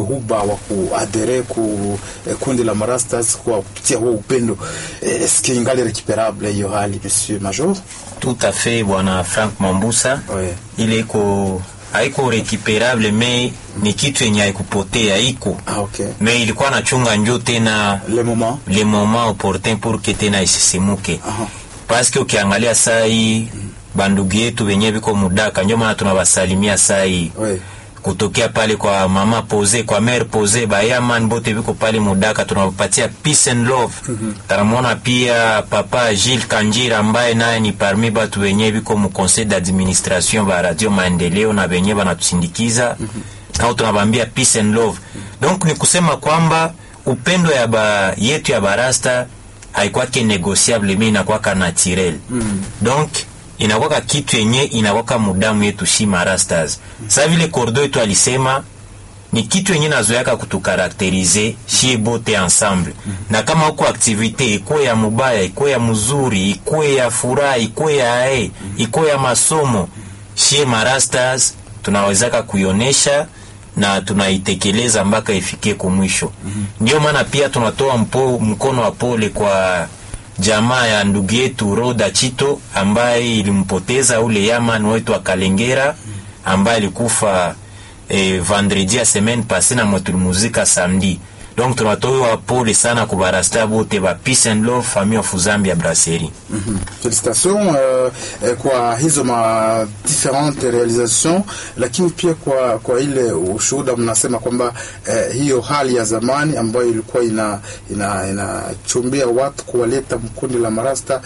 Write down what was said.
huba wa kuadhere ku eh, kundi la marastas kwa kupitia huo upendo eh, eske ingali recuperable hiyo hali monsieur major Tout à fait bwana Frank Mambusa Ouais. ile iko haiko recuperable me ni kitu yenye haikupotea iko ah, okay. me ilikuwa nachunga njo tena le moment le moment opportun pour que tena isisimuke Aha. paske ukiangalia saa hii bandugu yetu wenye viko mudaka ndio maana tunawasalimia saa hii ouais. kutokea pale kwa mama pose kwa mare pose bayaman bote viko pale mudaka tunawapatia peace and love tanamwona pia papa Gilles Kanjira ambaye naye ni parmi batu wenye viko mu conseil d'administration ba radio maendeleo na wenye banatusindikiza au tunabambia peace and love donc ni kusema kwamba upendo ya ba yetu ya barasta haikwake negociable mi inakwaka naturel donc inakwaka kitu yenye inakwaka mudamu yetu shi marastas sa vile kordo yetu alisema ni kitu yenye nazoyaka kutukarakterize shie bote ensemble na kama huko aktivite ikuwe ya mubaya ikuwe ya mzuri ikuwe ya furaha ikuwe ya ae ikuwe ya masomo shie marastas tunawezaka kuionesha na tunaitekeleza mpaka ifikie kumwisho ndio maana pia tunatoa mpo, mkono wa pole kwa jamaa ya ndugu yetu Roda Chito ambaye ilimpoteza ule yaman wetu wa Kalengera ambaye alikufa eh, vendredi ya semaine passée na mwetulimuzika samedi donc tunatoa pole sana kubarasta bote ba peace and love famille of Zambia brasserie Mhm. Félicitations euh, eh, kwa hizo ma differente realisation, lakini pia kwa kwa ile ushuhuda mnasema kwamba eh, hiyo hali ya zamani ambayo ilikuwa ina inachumbia ina inachumbia watu kuwaleta mkundi la marasta